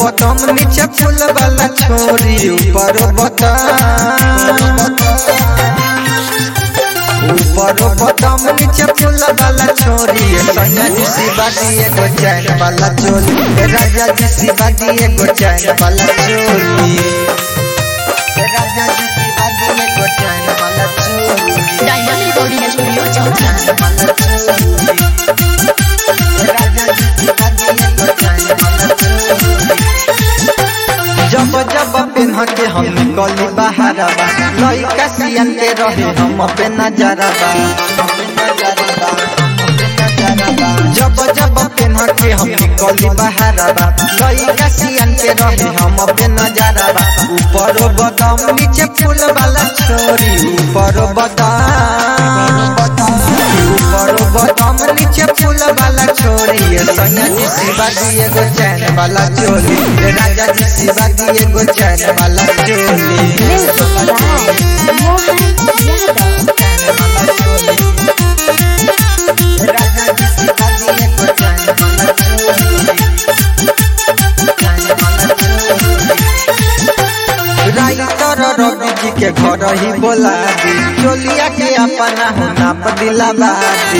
बटम नीचे फूल वाला छोरी ऊपर बटम ऊपर बटम नीचे फूल वाला छोरी सैया जी शिवाजी एगो चैन वाला चोली ए राजा जी शिवाजी एगो चैन वाला चोली ए राजा जी शिवाजी एगो चैन वाला चोली डायमंड रिकॉर्डिंग स्टूडियो छौरा वाला चोली ए राजा जी शिवाजी एगो चैन वाला चोली जब जब पेन्ह के हम निकली बहारबा लइका सियन के रहे हम पे नजरबा जब जब पेन्ह के हम निकली बहारबा लइका सियन के रहे हम पे नजरबा ऊपर बदम नीचे फूल वाला छोरी ऊपर बदम ऊपर बदम नीचे फूल वाला छोरी ये सैया जी शिवाजी एगो चैन वाला चोली ये राजा जी शिवाजी एगो चैन वाला चोली राजा जी शिवाजी एगो चैन वाला चोली राइटर रवि जी के घर ही बोला दी चोलिया के अपना हो नाप दिलावा दी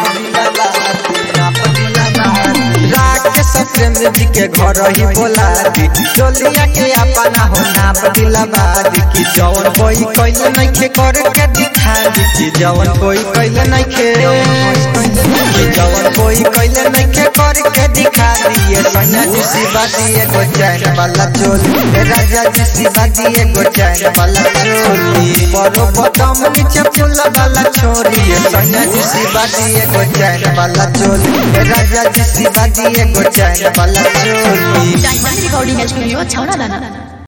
राकेश प्रेम जी के घर ही बोला दी चोलिया के अपना हो नाप दिलावा दी कि जवन कोई कैले नहीं खे कर के दिखा दी कि जवन कोई कैले नहीं खे कि जवन कोई कैले नहीं खे कर के दिखा दिए सैया जी शिवाजी एगो चैन वाला चोली ए राजा जी शिवाजी एगो चैन वाला चोली बड़ो बदम नीचे फूल वाला छोरी ए सैया जी शिवाजी एगो चैन वाला चोली ए राजा जी शिवाजी एगो चैन वाला चोली डायमंड रिकॉर्डिंग स्टूडियो छौरा दाना